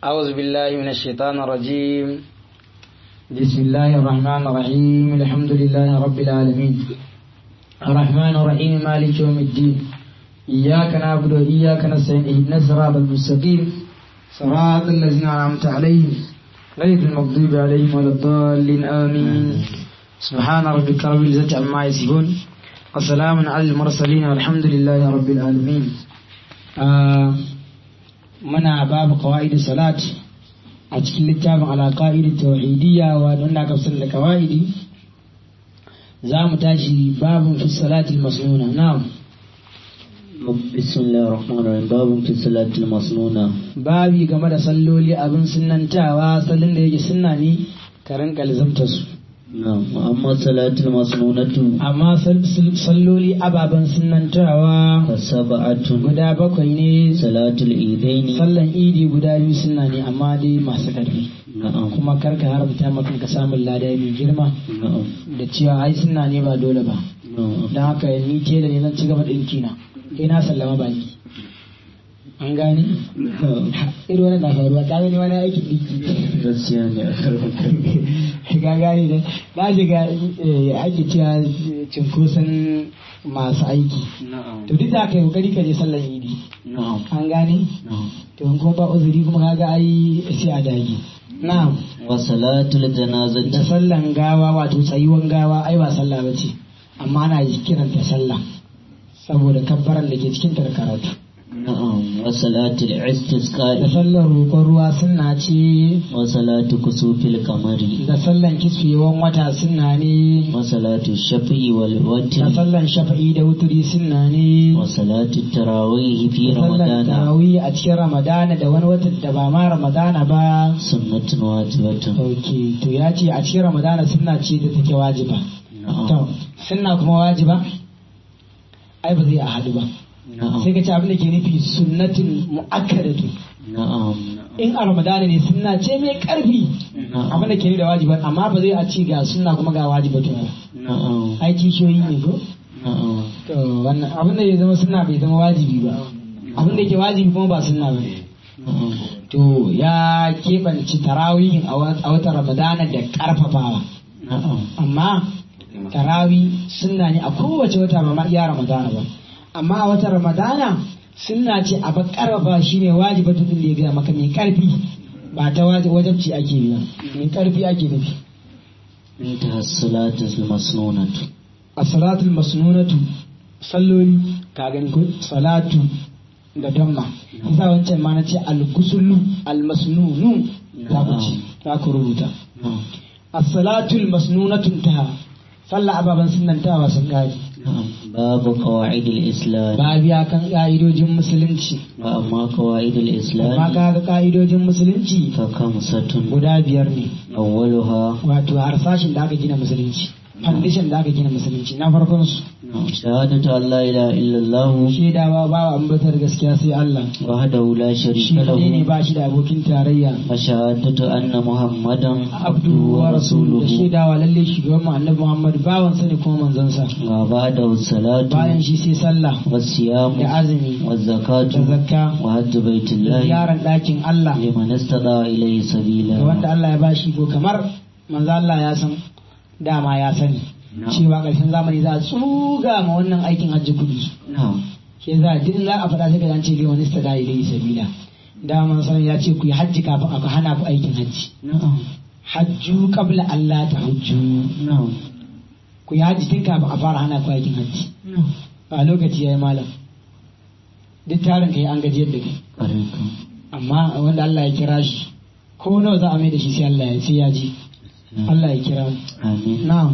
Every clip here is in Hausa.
أعوذ بالله من الشيطان الرجيم بسم الله الرحمن الرحيم الحمد لله رب العالمين الرحمن الرحيم مالك يوم الدين إياك نعبد وإياك نستعين اهدنا الصراط المستقيم صراط الذين أنعمت عليهم غير المغضوب عليهم ولا الضالين آمين سبحان ربك رب العزة عما يصفون وسلام على المرسلين والحمد لله رب العالمين آه muna babu qawaidi salat a cikin littafin alaƙa'idi tauhidiyya wanda aka fi da qawaidi za mu tashi babun fi salatil masnuna na'am بسم الله الرحمن الرحيم باب في الصلاة المصنونة babi game da salloli abin sunnantawa sallin da yake sunna ne ka rinka lizamta su نعم وأما الصلاة المصنونة amma sall- salloli ababen sunnantawa فسبعة guda bakwai ne صلاة الإيدين sallan idi guda biyu sunna ne amma dai masu ƙarfi نعم kuma karka haramta maka ka samun lada mai girma نعم da cewa ai sunna ne ba dole ba نعم don haka ni ke da ne zan ci gaba ɗinki na kai na sallama baki an gane irin wani na faruwa ta gani wani aikin ɗinki gaskiya ne a karfin ka gane da na shiga eh, ake cewa cinkoson masu aiki نعم to duk da aka yi kokari ka je sallar idi نعم an gane نعم to in kuma ba uzuri kuma kaga ai sai a dage na'am وصلاة da الجنازة sallan gawa wato tsayuwan gawa ai ba sallah ba ce amma ana kiranta sallah saboda kabbaran da ke cikin ta da karatu نعم وصلاة da الاستسقاء sallar roƙon ruwa sunna ce وصلاة كسوف القمر da sallan kisfewan wata sunna ne وصلاة الشفع da والوتر sallan shafa'i da wuturi sunna ne وصلاة التراويح في da sallan رمضان tarawih a cikin ramadana da wani watan da ba ma ramadana ba سنة واجبة ok to ya ce a cikin ramadana sunna ce da take wajiba to نعم sunna kuma wajiba ai ba zai a haɗu ba نعم sai ka ce abin da ke nufi sunnatin mu'akkadatu نعم in a ramadana ne sunna ce mai karfi abin da ke nufi da wajiba amma ba zai a ci ga sunna kuma ga wajibatu ba نعم ai kishiyoyi ne ko نعم to wannan abin da ya zama sunna bai zama wajibi ba abin da ke wajibi kuma ba sunna ba نعم to ya keɓanci tarawihin a wa- a watan ramadana da ƙarfafawa نعم amma tarawi sunna ne a kowace wata ba ma iya ramadana ba amma a watan ramadana sunna ce a ƙarfafa shine wajibatu din da ya gaya maka mai ƙarfi ba ta waje- wajabci ake biya mai ƙarfi ake nufi انتهى الصلاة المصنونة as-salatul masnunatu salloli ka gani ko salatu da damma isa wancan ma na ce al-gusulu al-masnunu za ku ci za ku rubuta نعم as-salatul masnunatu ta sallah ababan sunnantawa sun gaji نعم باب قواعد الإسلام ba biya kan ka'idojin musulunci وأما قواعد amma الإسلام kaga ka'idojin musulunci فخمسة guda biyar ne أولها wato harsashin da aka gina musulunci foundation da aka gina musulunci na farkon su نعم شهادة أن لا إله إلا الله shaidawa ba wa ambatar gaskiya sai Allah وحده لا shi شريك kadai ne له ba shi da abokin tarayya وشهادة أن محمدا abdu wa rasulu da ورسوله shaidawa lalle shugaban mu annabi Muhammad bawan sa ne kuma manzon sa وبعده الصلاة bayan shi sai sallah والصيام da azumi da والزكاة zakka وحج بيت da الله ziyarar ɗakin Allah لمن استطاع إليه ga سبيلا wanda Allah ya bashi ko kamar manzo Allah ya san dama ya sani Na'am. cewa ƙarshen zamani za a tsuga ma wannan aikin hajji kuɗi نعم ke za a duk za a faɗa sai ka ce bai wani stada ilai sabila dama man ya ce ku yi hajji kafin aka hana ku aikin hajji نعم hajju qabla Allah ta hujju نعم ku yi hajji tun kafin a fara hana ku aikin hajji نعم a lokaci yayi malam duk tarin kai an gajiyar da kai عليكم amma wanda Allah ya kira shi ko nawa za a mai da shi sai Allah ya sai ya ji Allah ya kira mu آمين na'am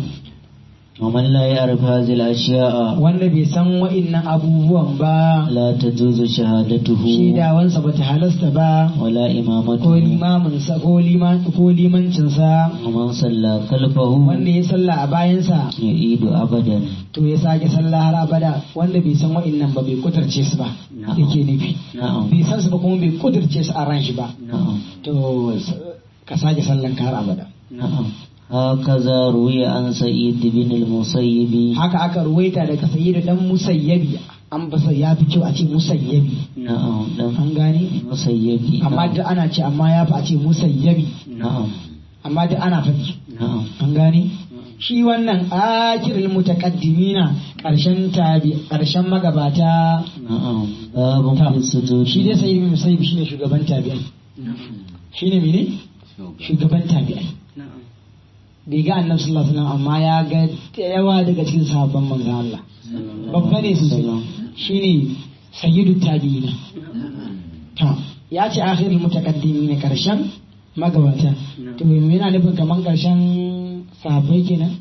ومن لا يعرف هذه الأشياء wanda bai san wa'innan abubuwan ba لا تجوز شهادته shaidawansa ba ta halasta ba ولا ko إمامته limaminsa ko liman ko limancinsa ومن صلى خلفه wanda ya sallah a bayansa يعيد أبدا to ya sake sallah har abada wanda bai san wa'innan ba bai kuturce su ba Na'am. yake nufi نعم bai san su ba kuma bai kuturce su a ran shi ba نعم to s- ka sake sallan ka har abada نعم هكذا روي عن سعيد بن المسيب haka aka ruwaita daga sayyidu dan musayyabi an basa ya fi kyau a ce musayyabi na'am dan an gane musayyabi amma duk ana ce amma ya fi a ce musayyabi na'am amma duk ana faɗi na'am an gane shi wannan akiril mutaqaddimina karshen tabi karshen magabata na'am babun Ta. fi sujudi shi dai sai ibn musayyib shine shugaban tabi'ai shine mene shugaban tabi'ai bai ga annabi sallallahu alaihi wasallam amma ya ga da yawa daga cikin sahabban manzon Allah babba ne sosai shine sayyidu tabi'ina ta ya ce akhirul mutaqaddimin karshen magabata to yana nufin kaman karshen sahabbai kenan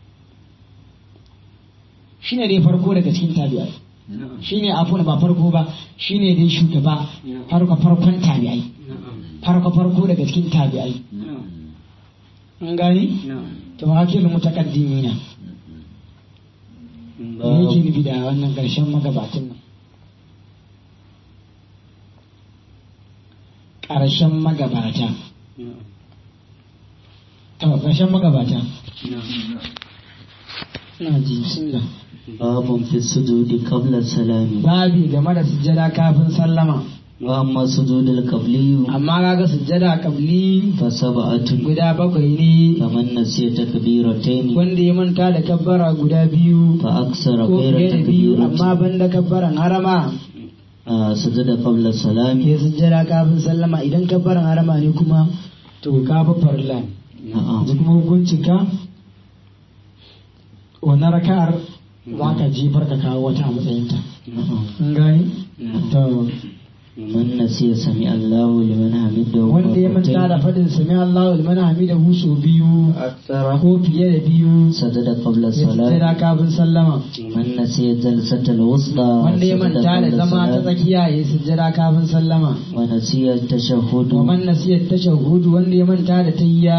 shine dai farko daga cikin tabi'ai shine afun ba farko ba shine dai shugaba farko farkon tabi'ai farko farko daga cikin tabi'ai an gani to akhirul mutaqaddimina me yake nufi da wannan karshen magabatan nan ƙarshen magabata to ƙarshen magabata ina ji bismillah babun fi sujudi qabla salami babi game da sujjada kafin sallama wa amma sujudul qabliyu amma kaga sujjada kabli fa sab'atun guda bakwai ne faman nasiya takbiratayn wanda ya manta da kabbara guda biyu fa aksara ko ghayra fiye da biyu amma takbiratin ban da kabbaran harama Ah, sujada qabla salami ya sujjada kafin sallama idan kabbaran harama ne kuma to ka fa farilla ne na'am yanzu kuma hukuncin ka wannan raka'ar za ka jefar ka kawo wata a matsayinta na'am an gani to man nasiya sami Allahu liman hamidahu wanda ya manta da fadin sami Allahu liman hamidahu so biyu aksara ko fiye da biyu sajada qabla ya salami sujjada kafin sallama man nasiya jalsatal wusta wanda ya sajada manta da qabla zama ta salami. tsakiya ya sujjada kafin sallama wa nasiya tashahhudu wa man nasiya tashahhudu wanda ya manta da tayya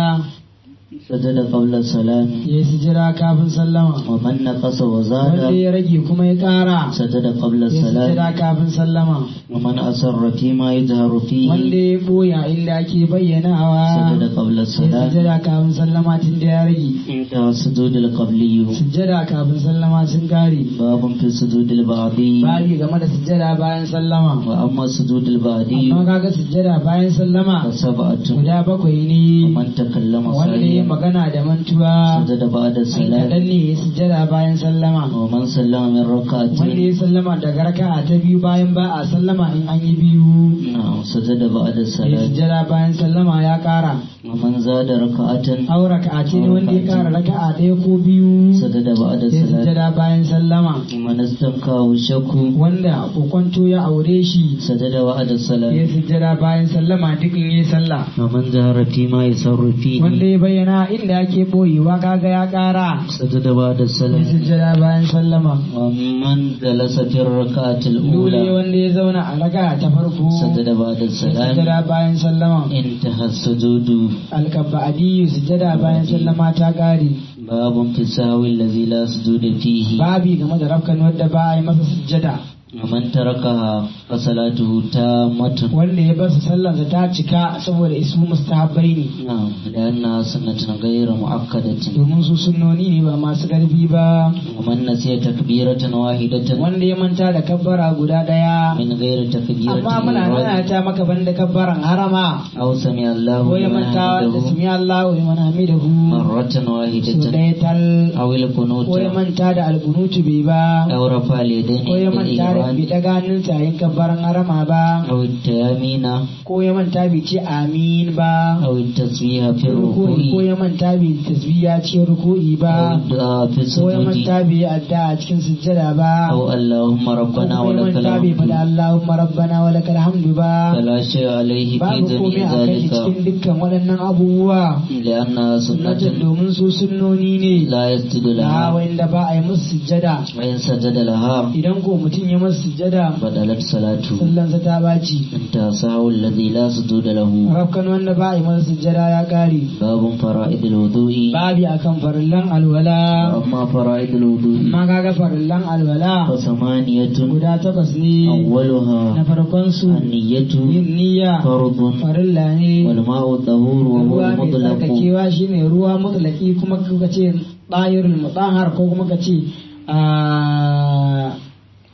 sajada qabla salami ya sujjada kafin sallama wa man naqasa wa wanda zada ya rage kuma ya kara sajada qabla ya sujjada salami kafin sallama wa man asarra fima yajharu wanda fihi ya boya inda ake bayyanawa sajada qabla ya salami sujjada kafin sallama tun da ya rage inda sujudul qabliyu sujjada kafin sallama sun kare babun fi sujudil ba'di babi game da sujjada bayan sallama wa amma sujudil ba'di amma kaga sujjada bayan sallama fa sab'atun guda bakwai wa ne man takallama wanda ya saliyan magana da mantuwa sajada ba'da ai salam kaɗan ne ya sujjada bayan sallama wa man sallama min wanda rak'atin ya sallama daga raka'a ta biyu bayan ba a sallama in an yi biyu na'am sajada ba'da ya salam sujjada bayan sallama ya ƙara wa man zada rak'atan aw raka'a ce ne wanda ya ƙara raka'a ɗaya ko biyu sajada ba'da ya salam sujjada bayan sallama wa man istankahu shakku wanda kokonto ya aure shi sajada ba'da salam ya sujjada bayan sallama duk in yi sallah wa man zahara fima yasarru wanda fihi ya bayyana inda ake boyewa kaga ya ƙara sajada ba'da ya salam sujjada bayan sallama wa man jalasa fi rak'atil dole ula wanda ya zauna a raka'a ta farko sajada ba'da ya salam sujjada bayan sallama انتهى السجود alkabba'adi sujjada bayan sallama ta ƙare باب في السهو الذي لا سجود فيه babi game da rafkan wadda ba a yi masa sujjada ومن تركها فصلاته تامة wanda ya basu sallarsa ta cika saboda isu mustahabbai ne نعم لأنها سنة غير مؤكدة domin su sunnoni ne ba masu ƙarfi ba ومن نسي تكبيرة واحدة wanda ya manta da kabbara guda ɗaya من غير تكبيرة amma muna nana الإحرام ta maka banda kabbaran harama أو سمع الله ko ya لمن manta da حمده sami Allah wa liman hamidahu مرة su واحدة ɗaya tal أو القنوت ko ya manta da albunutu bai ba أو رفع اليدين ko ya عند manta da bai الإحرام daga hannunsa yayin kabbaran harama ba أو التيامين ko ya manta bai ce amin ba أو التسبيح في ruku'i ko الركوع ya manta bai tasbiya ce ruku'i أو ba الدعاء في ko ya السجود manta bai yi adda a cikin sujjada ba أو اللهم ko ربنا kuma ya ولك manta bai faɗa الحمد Allahumma rabbana wa lakal hamdu ba فلا شيء عليه في babu komai جميع a kai cikin ذلك dukkan waɗannan abubuwa لأنها sunnatin سنة domin su sunnoni ne لا يسجد da لها wanda ba a yi musu sujjada وإن سجد لها idan ko mutum ya musu sujjada بدلت صلاته sallansa ta baci انتهى سهو الذي لا سجود له rafkan wanda ba a yi masa sujjada ya kare باب فرائض الوضوء babi akan farillan alwala وأما فرائض الوضوء amma kaga farillan alwala فثمانية guda takwas ne na أولها farkon su النية yin niyya فرض farilla ne والماء الطهور وهو ruwa mai المطلق tsarkakewa shine ruwa mutlaki kuma kuka ce ɗayirul mutahar ko kuma ka ce a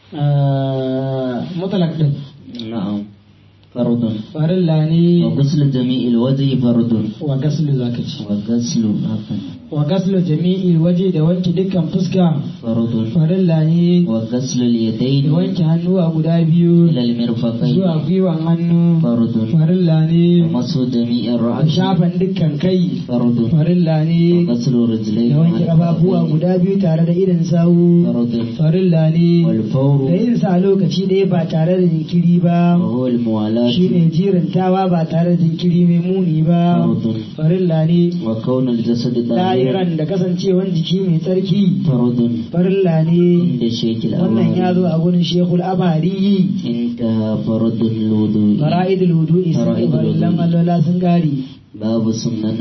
ah, mutlaq din نعم فرض farilla ne وغسل جميع الوجه فرض wa gaslu zaka ci وغسل هكذا wa gaslu jami'il waje da wanke dukkan fuska فرض farilla ne وغسل da اليدين wanke hannuwa guda biyu إلى المرفقين zuwa gwiwan hannu فرض farilla ne ومسح جميع da الرأس shafan dukkan kai فرض farilla ne وغسل الرجلين da wanke ƙafafuwa guda biyu tare da idan sawu فرض farilla ne da والفور yin sa lokaci ɗaya ba tare da jinkiri ba وهو الموالاة shine jirantawa ba tare da jinkiri mai muni ba فرض farilla ne وكون الجسد طاهرا lahiran da kasancewan jiki mai tsarki فرض farilla ne عند شيخ wannan ya zo الأمر a gurin shekul abari انتهى فرض الوضوء fara'idul wudu'i sun Fara'idul farillan wudu'i. alwala sun gari باب سنن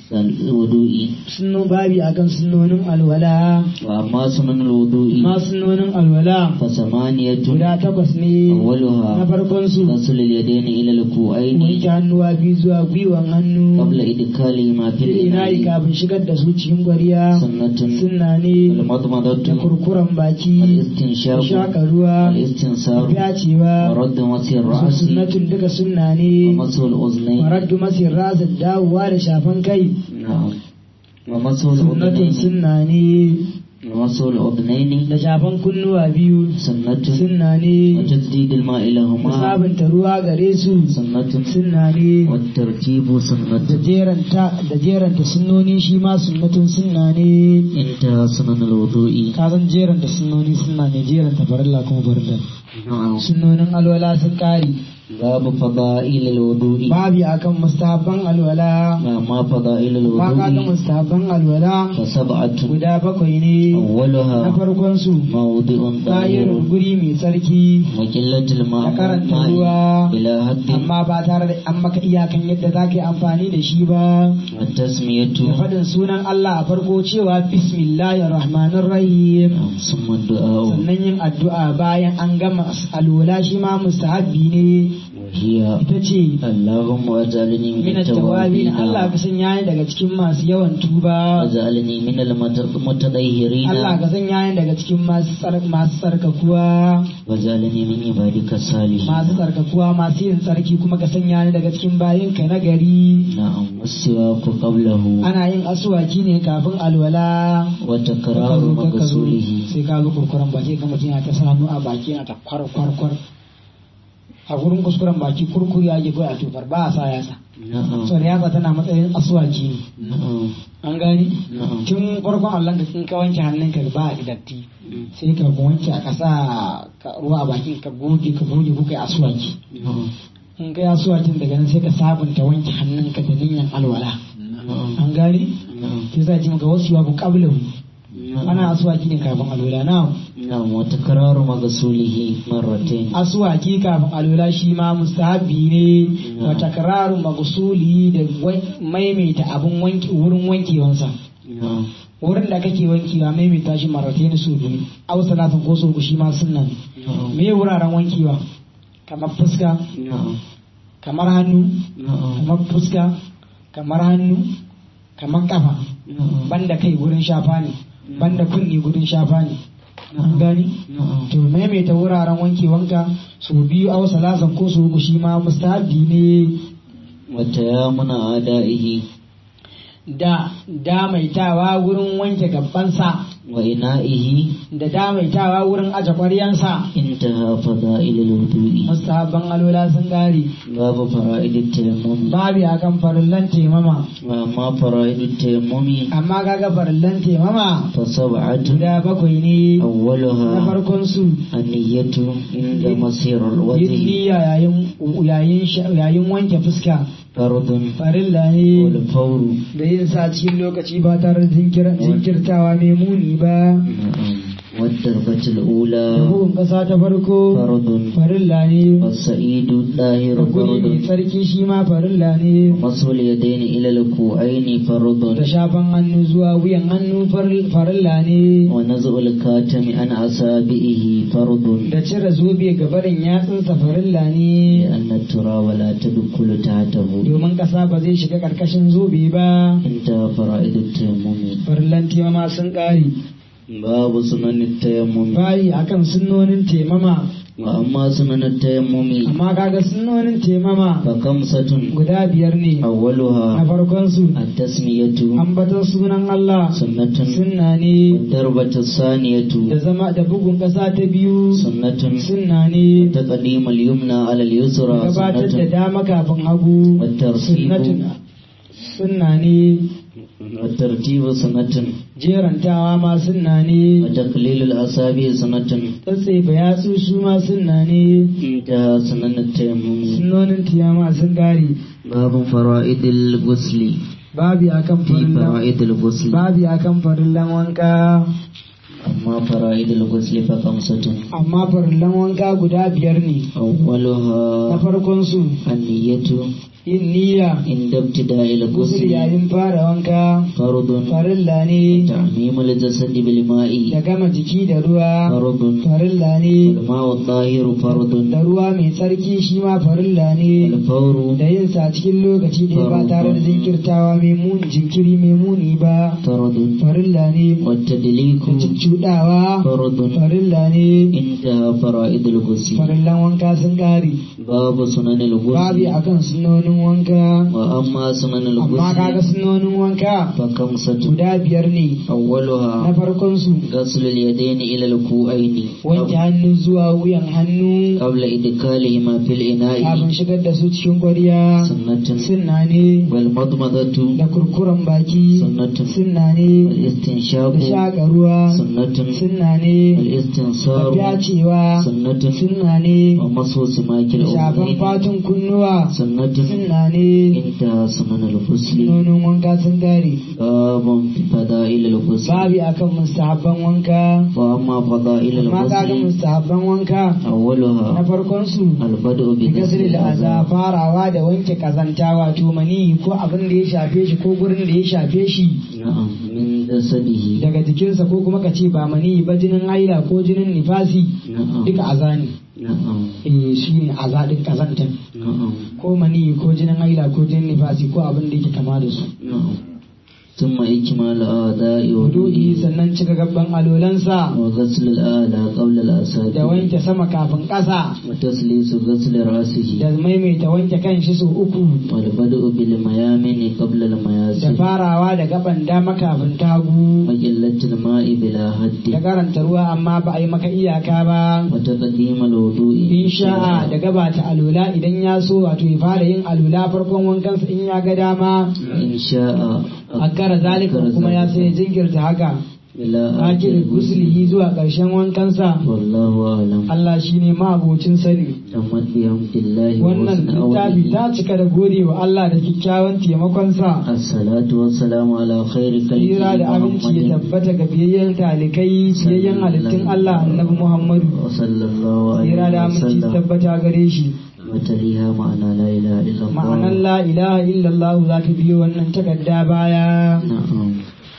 الوضوء sunno babi akan sunnonin alwala وأما سنن الوضوء ma sunnonin alwala فثمانية guda takwas ne na أولها farkon su غسل اليدين إلى الكوعين wanke hannuwa biyu zuwa gwiwan hannu قبل إدخالهما في inayi الإناء kafin shigar da su cikin gwariya سنة sunna ne da المضمضة kurkuren baki الاستنشاق shaka ruwa الاستنصار fyacewa ورد مسح الرأس sunnatun duka sunna ne ومسح الأذنين maraddu masir rasa dawowa da shafan kai نعم ومسح sunnatun الأذنين sunna ne ومسح الأذنين da shafan kunnuwa biyu سنة sunna ne وتجديد الماء da لهما sabunta ruwa gare su سنة sunna ne والترتيب da سنة jeranta da jeranta sunnoni shi ma sunnatun sunna ne انتهى سنن الوضوء ka san jeranta sunnoni sunna ne jeranta farilla kuma farilla نعم sunnonin alwala sun kare باب فضائل الوضوء babi akan mustahabban alwala ما فضائل ba ka ga الوضوء mustahabban alwala فسبعة guda bakwai ne na أولها farkon su موضع tsayin طاهر guri mai tsarki وقلة الماء da karanta ماء ruwa إلى حد amma ba tare da an maka iyakan yadda za ka yi amfani da shi ba والتسمية da faɗin sunan Allah a farko cewa bismillahir rahmanir rahim ثم الدعاء sannan yin addu'a bayan an gama alwala shi ma mustahabbi ne وهي ita ce اللهم اجعلني من min at-tawabin التوابين Allah ka sanya ni daga cikin masu yawan tuba واجعلني من المتطهرين Allah ka sanya ni daga cikin masu tsar- masu tsarkakuwa واجعلني من عبادك الصالحين masu tsarkakuwa masu yin tsarki kuma ka sanya ni daga cikin bayinka na gari نعم والسواك قبله ana yin asuwaki ne kafin alwala وتكرار Ka zo, ka zo. مغسوله sai ka zo kurkuren baki ga mutum yana ta sa hannu a baki yana ta kwar kwar kwar a gurin kuskuren baki kurkuri ya ke a tofar ba a sa yasa نعم so da yasa tana matsayin asuwaki ne نعم an gani نعم tun farkon allon ka in ka wanke hannunka ba a datti sai ka wanke a ƙasa ka ruwa a bakin ka goge ka goge kuka yi asuwaki نعم in ka yi asuwakin daga nan sai ka sabunta wanke hannunka da niyyar alwala نعم an gani نعم sai za ji maka wasu yawa ku qablahu ana asuwaki ne kafin alwala na نعم وتكرار مغسوله مرتين aswaki kafin alwala shi ma mustahabi ne wa takraru maghsuli da wai- maimaita abun wanki wurin wankewansa نعم wurin da kake wankewa maimaita shi marataini su biyu aw salatin ko su shi ma sunna ne نعم me wuraren wankewa kamar fuska نعم kamar hannu نعم kamar fuska kamar hannu kamar kafa نعم banda kai gurin shafa ne banda kunni gurin shafa ne an gani نعم to maimaita wuraren wankewanka su biyu aw salasan ko su uku shi ma mustahabi ne وتيامن أعدائه da damaitawa wurin wanke gabansa وإنائه da damaitawa wurin aje ƙwaryansa انتهى فضائل الوضوء mustahabban alwala sun gari باب فرائد التيمم babi akan farillan temama وأما فرائد التيمم amma kaga farillan temama فسبعة guda bakwai ne na أولها farkon su النية عند مسير yin الوجه niyya yayin yayin sha- yayin wanke fuska فرض farilla ne والفور da yin sa cikin lokaci ba tare da jinkir- jinkirtawa mai muni ba نعم والدرجة الأولى da bugun ƙasa ta farko فرض farilla ne والسعيد الطاهر da guri mai فرض tsarki shi ma farilla ne ومسح اليدين إلى الكوعين da فرض shafan hannu zuwa wuyan hannu faril- farilla ne ونزع الكاتم عن أصابعه فرض da cire zobe ga barin yatsunsa farilla ne لأن التراب لا تدخل تحته domin ƙasa ba zai shiga ƙarƙashin zobe ba انتهى فرائد التيمم farillan timama sun ƙare باب سنن التيمم bayi akan sunnonin temama وأما سنن التيمم amma kaga sunnonin temama فخمسة guda biyar ne na أولها farkon su التسمية ambaton sunan Allah سنة sunna ne والدربة الثانية da zama da bugun ƙasa ta biyu سنة sunna ne تقديم اليمنى على اليسرى gabatar da سنة dama kafin hagu والترتيب sunnatun sunna ne والترتيب سنة jerantawa ma sunna ne وتقليل الأصابع سنة tsatsefa yatsu su ma sunna ne انتهى سنن التيمم sunnonin tiyama sun gari باب فرائد الغسل babi akan في farillan فرائد الغسل babi akan farillan wanka أما فرائد الغسل فخمسة amma farillan wanka guda biyar ne na أولها farkon su النية yin niyya عند ابتداء gusul الغسل yayin fara wanka فرض farilla ne تعميم الجسد بالماء da gama jiki da ruwa فرض farilla ne والماء الطاهر فرض da ruwa mai tsarki shi ma farilla ne والفور da yin sa cikin lokaci ɗaya ba tare da jinkirtawa mai muni jinkiri mai muni ba فرض farilla ne والتدليك da cuccuɗawa فرض farilla ne انتهى فرائد الغسل farillan wanka sun ƙare باب سنن babi الغسل akan sunonin wanka وأما سنن amma kaga الغسل sunonin wanka فخمسة guda biyar ne na أولها farkon su غسل اليدين إلى الكوعين wanke hannu zuwa wuyan hannu قبل إدخالهما في الإناء kafin shigar da su cikin kwariya سنة sunna ne والمضمضة da kurkuren baki سنة sunna ne والاستنشاق da shaƙa ruwa سنة sunna ne da والاستنصار fyacewa سنة sunna ne ومصو سماك da shafan الأذنين fatun kunnuwa سنة sunna ne انتهى سنن الغسل sunonin wanka sun gare باب في فضائل الغسل babi akan mustahabban wanka وأما فضائل amma kaga الغسل mustahabban wanka na أولها farkon su البدء da بغسل gasar da aza الأعضاء farawa da wanke kazanta wato mani ko abin da ya shafe shi ko gurin da ya shafe shi نعم من جسده daga jikinsa ko kuma ka ce ba mani ba jinin haila ko jinin nifasi نعم duka aza ne نعم eh shi ne aza din kazantan نعم ko mani ko jinin haila ko jinin nifasi ko abin da yake kama da su نعم ثم إكمال أعداء wudu'i وضوئه sannan cika gabban alolansa وغسل الأعلى قبل da الأسابيع wanke sama kafin ƙasa وتسليس غسل رأسه da maimaita wanke kan shi sau uku والبدء بالميامن قبل da المياسر farawa da gaban dama kafin tagu وقلة الماء بلا da حد karanta ruwa amma ba a yi maka iyaka ba وتقديم الوضوء in sha'a da gabata alula idan ya so wato ya fara yin alula farkon wankansa in ya ga dama إن شاء akara zalika kuma ya sai ya jinkirta haka إلى akir آخر guslihi zuwa ƙarshen wankansa والله أعلم Allah shine ma'abocin sani تمت بحمد الله wannan وحسن littafi أوله ta cika da gode wa Allah da kyakkyawan taimakonsa الصلاة والسلام على خير tsira خلقه da aminci ya محمد tabbata ga biyayyen talikai biyayyen halittun Allah annabi Muhammadu وصلى الله tsira da عليه aminci ya وسلم tabbata gare shi وتليها معنى لا إله إلا ma'anar الله la ilaha illallah za ta biyo wannan takarda baya نعم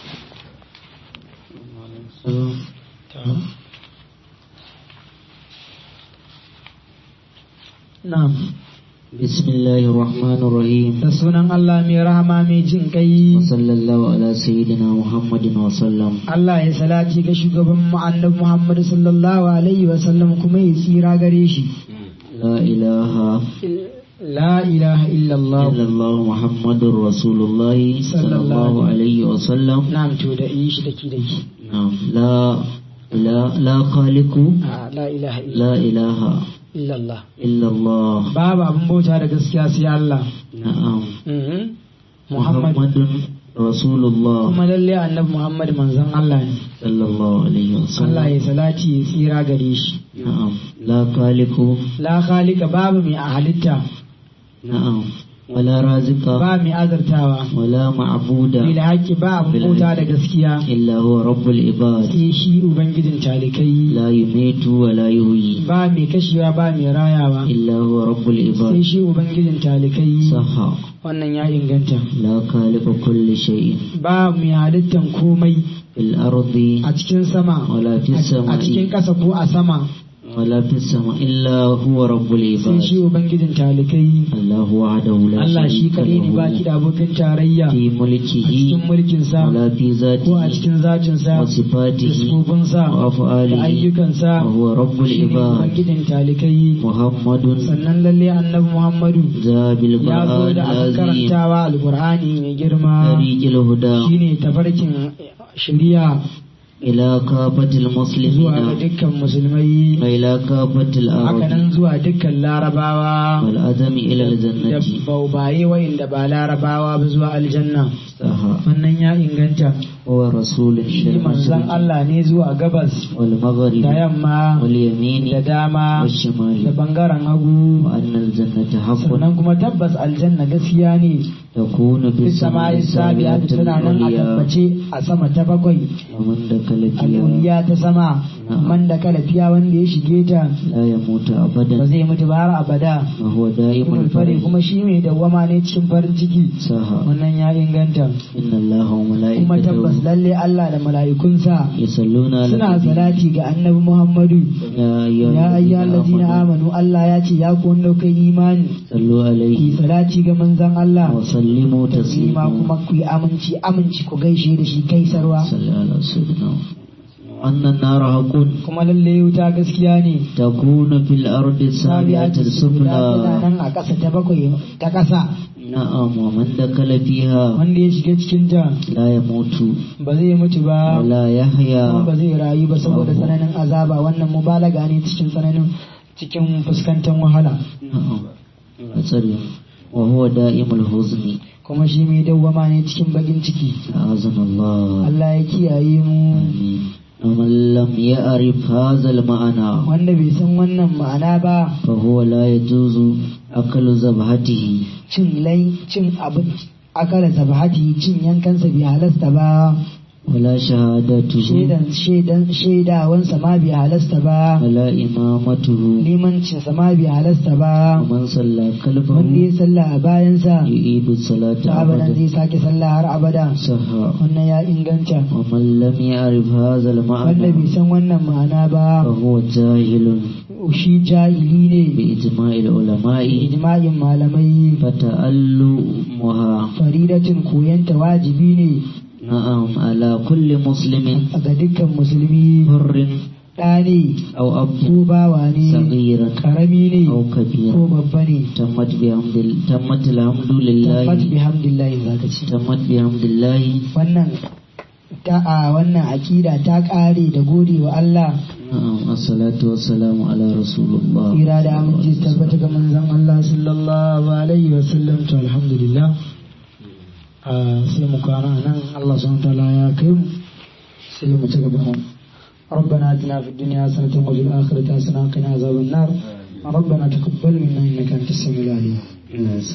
na'am بسم الله الرحمن الرحيم da sunan Allah mai rahama mai jin kai وصلى الله على سيدنا محمد وسلم Allah ya salati ga shugaban mu annabi Muhammad sallallahu alaihi wa sallam kuma ya tsira gare shi لا إله la ilaha illallah إلا الله محمد رسول الله صلى صلى الله الله عليه وسلم na'am to da yi shi daki daki نعم لا لا لا خالق Ah, la ilaha illa- لا إله illallah إلا الله babu abin bauta da gaskiya sai Allah نعم Mhm. Muhammad محمد رسول الله kuma lalle annabi Muhammad manzon Allah ne صلى الله عليه Allah ya وسلم salati ya tsira gare shi نعم لا خالق la khaliqa babu mai a halitta نعم ولا رازق ba mai azartawa ولا معبود bil haqqi ba abin bauta da gaskiya إلا هو رب العباد sai shi ubangijin talikai لا يميت ولا يحيي ba mai kashewa ba mai rayawa إلا هو رب sai العباد shi ubangijin talikai صح wannan ya inganta لا خالق كل شيء ba mai halittan komai في الأرض a cikin sama ولا في a cikin السماء ƙasa ko a sama ولا في السماء إلا هو رب sai العباد shi ubangijin talikai الله وحده لا Allah shi شريك kadai ne له baki da abokin tarayya في a ملكه cikin mulkinsa ولا في ko a ذاته cikin zatinsa da وصفاته sifofinsa da وأفعاله ayyukansa وهو رب shi ne العباد ubangijin talikai محمد sannan lalle annabi Muhammadu ذا ya zo بالقرآن da abin العظيم karantawa alkur'ani mai girma طريق الهدى shine tafarkin shari'a إلى كافة zuwa ga المسلمين dukkan musulmai وإلى كافة الأرض hakanan zuwa dukkan larabawa والأدم إلى da الجنة baubaye wa'inda ba larabawa ba zuwa aljanna صح wannan ya inganta هو رسول shi manzon للمشرق Allah ne zuwa gabas والمغرب da yamma da واليمين dama da والشمال bangaren hagu وأن الجنة حق sannan kuma tabbas aljanna gaskiya ne تكون في fi السماء sama'i sabiya السابعة tana nan a العليا tabbace a sama ta bakwai ومن دخل فيها al'uliya ta sama man da kalafiya wanda ya shige ta لا يموت ba أبدا zai mutu ba har abada وهو دائم ibn fari الفرح kuma shi mai dawwama ne cikin farin ciki صح wannan ya inganta إن الله kuma tabbas وملائكته lalle Allah da mala'ikunsa يصلون على suna النبي salati ga annabi Muhammadu يا أيها ya ayyuhal الذين ladina آمنوا amanu Allah ya ce ya ku wanda kai imani صلوا ki عليه salati ga manzon Allah وسلموا taslima تسليما kuma ku yi aminci aminci ku gaishe da shi gaisarwa صل على سيدنا أن النار حق kuma lalle wuta gaskiya ne تكون في الأرض السابعة tana السفلى nan a ƙasa ta bakwai ta ƙasa نعم ومن دخل فيها wanda ya shiga cikin ta لا يموت ba zai mutu ba ولا kuma يحيا ba zai rayu ba saboda tsananin azaba wannan mubalaga ne cikin tsananin cikin fuskantar wahala نعم أسأل وهو دائم الحزن kuma shi mai dawwama ne cikin bakin ciki أعاذنا الله Allah ya kiyaye mu آمين ومن لم يعرف هذا المعنى wanda bai san wannan ma'ana ba فهو لا يجوز أكل ذبحته cin lai cin abin akala zabhati cin yankansa bai halasta ba ولا شهادته shaidan shaidan shaidawansa ma bai halasta ba ولا إمامته limancinsa ma bai halasta ba ومن صلى wanda خلفه ya sallah a bayansa يعيد الصلاة ta abadan أبدا zai sake sallah har abada صح wannan ya inganta ومن لم يعرف هذا wanda المعنى bai san wannan ma'ana ba فهو جاهل shi jahili ne بإجماع العلماء ijma'in malamai فتألمها faridatin koyanta wajibi ne نعم على كل مسلم ga dukkan musulmi حر ɗa ne أو أب ko bawa ne صغير karami ne أو كبير ko babba ne تمت بحمد تمت الحمد لله tabbat bihamdillahi zaka ce تمت بحمد الله wannan ta a wannan akida ta kare da gode wa Allah نعم الصلاة والسلام على رسول الله tsira da aminci su tabbata ga manzon Allah sallallahu alaihi wa sallam to alhamdulillah a sai mu kwana nan Allah subhanahu wa ta'ala ya kai mu sai mu ci gaba ربنا اتنا في الدنيا حسنة وفي الآخرة حسنة وقنا عذاب النار ربنا تقبل منا إنك أنت السميع العليم